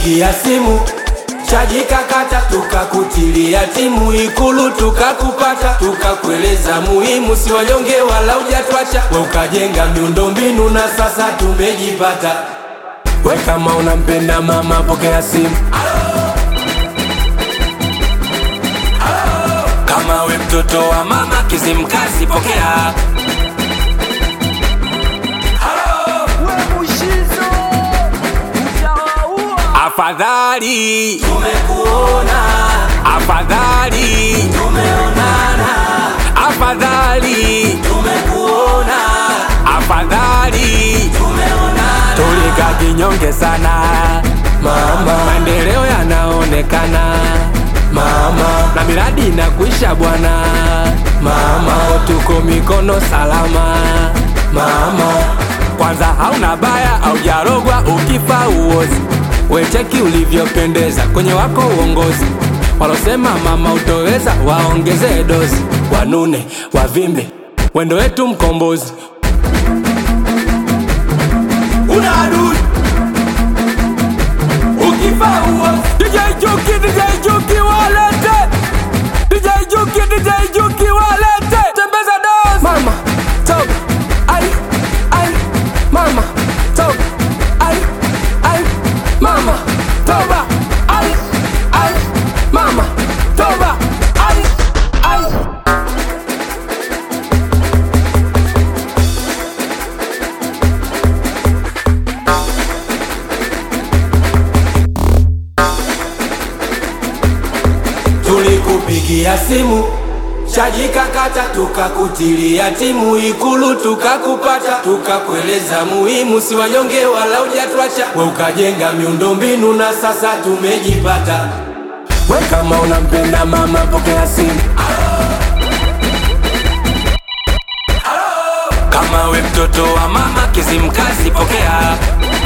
Tulikupigia simu chaji kakata, tukakutilia timu Ikulu tukakupata, tukakueleza muhimu, si wanyonge wala ujatwacha, we ukajenga miundombinu na sasa tumejipata. We kama unampenda mama, pokea simu. Kama we mtoto wa mama Kizimkazi, pokea. Afadhali tumekuona, afadhali tumeonana, afadhali tumekuona, afadhali tumeonana. Tulika kinyonge sana mama, maendeleo yanaonekana mama, na miradi inakuisha bwana mama, tuko mikono salama mama. Kwanza hauna baya au jarogwa, ukifa uozi wecheki ulivyopendeza kwenye wako uongozi. Walosema mama utoweza, waongeze dozi, wanune wavimbe, wendo wetu mkombozi. Una adui ukifa uozi. DJ Juki, DJ Juki walete, DJ Juki, DJ Juki walete, tembeza dozi. Mama toka, ai ai, mama toka, ai ai mama toba ai ai mama toba ai ai tulikupigia simu chaji kakata, tukakutilia timu Ikulu tukakupata, tukakueleza muhimu, si wanyonge wala ujatwacha, we ukajenga miundombinu na sasa tumejipata. We kama unampenda mama, pokea simu. Kama we mtoto wa mama Kizimkazi, pokea.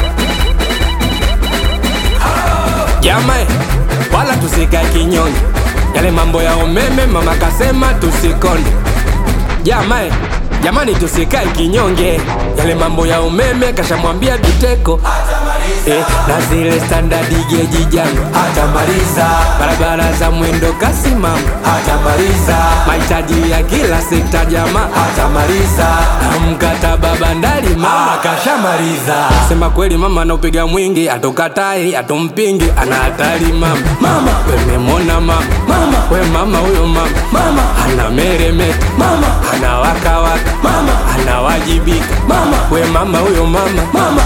Jamae, wala tusikae kinyonge, yale mambo ya umeme mama kasema tusikonde. Jamae, jamani tusikae kinyonge, yale mambo ya umeme kashamwambia Biteko eh, na zile standard geji jangu hatamaliza, barabara za mwendo kasi mama hatamaliza, mahitaji ya kila sekta jamaa hatamaliza, na mkataba bandari mama kashamaliza. Sema kweli mama anaupiga mwingi, atokatai atompingi, ana hatari mama. Mama wememona mama, mama we mama huyo mama, mama ana meremeta mama, ana wakawaka mama, anawajibika mama, we mama huyo mama, mama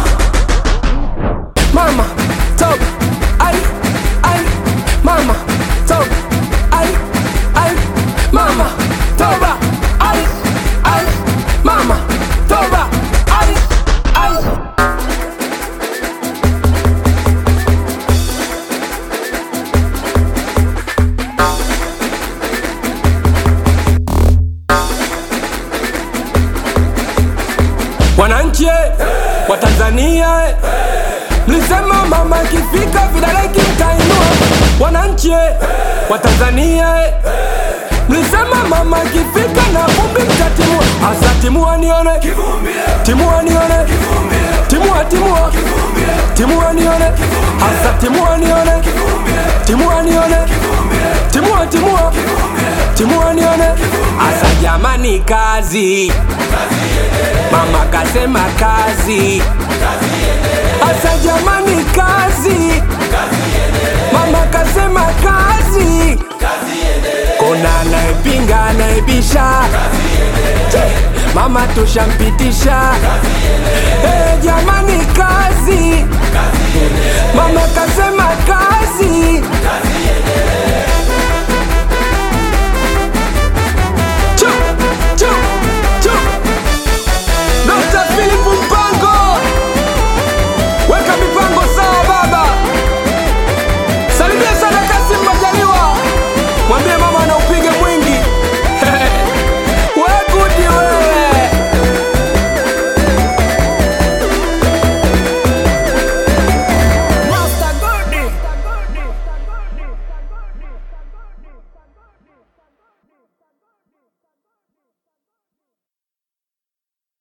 mama toka ai ai mama toka ai ai mama toba ai ai mama toba ai ai wananchi eh, wa Tanzania eh, mlisema mama ikifika vidole kimtainua. Wananchi eh, wa Tanzania eh, mlisema mama ikifika na vumbi mtatimua. Asa timua nione, timua nione, timua timua, timua nione, asa timua nione, timua nione, timua timua, timua nione, asa jamani kazi Mama kasema kazi, asa jamani kazi, mama kasema kazi. Kuna anayepinga anayebisha, Che, mama tushampitisha. Eh, jamani kazi, mama kasema kazi. Chu, chu.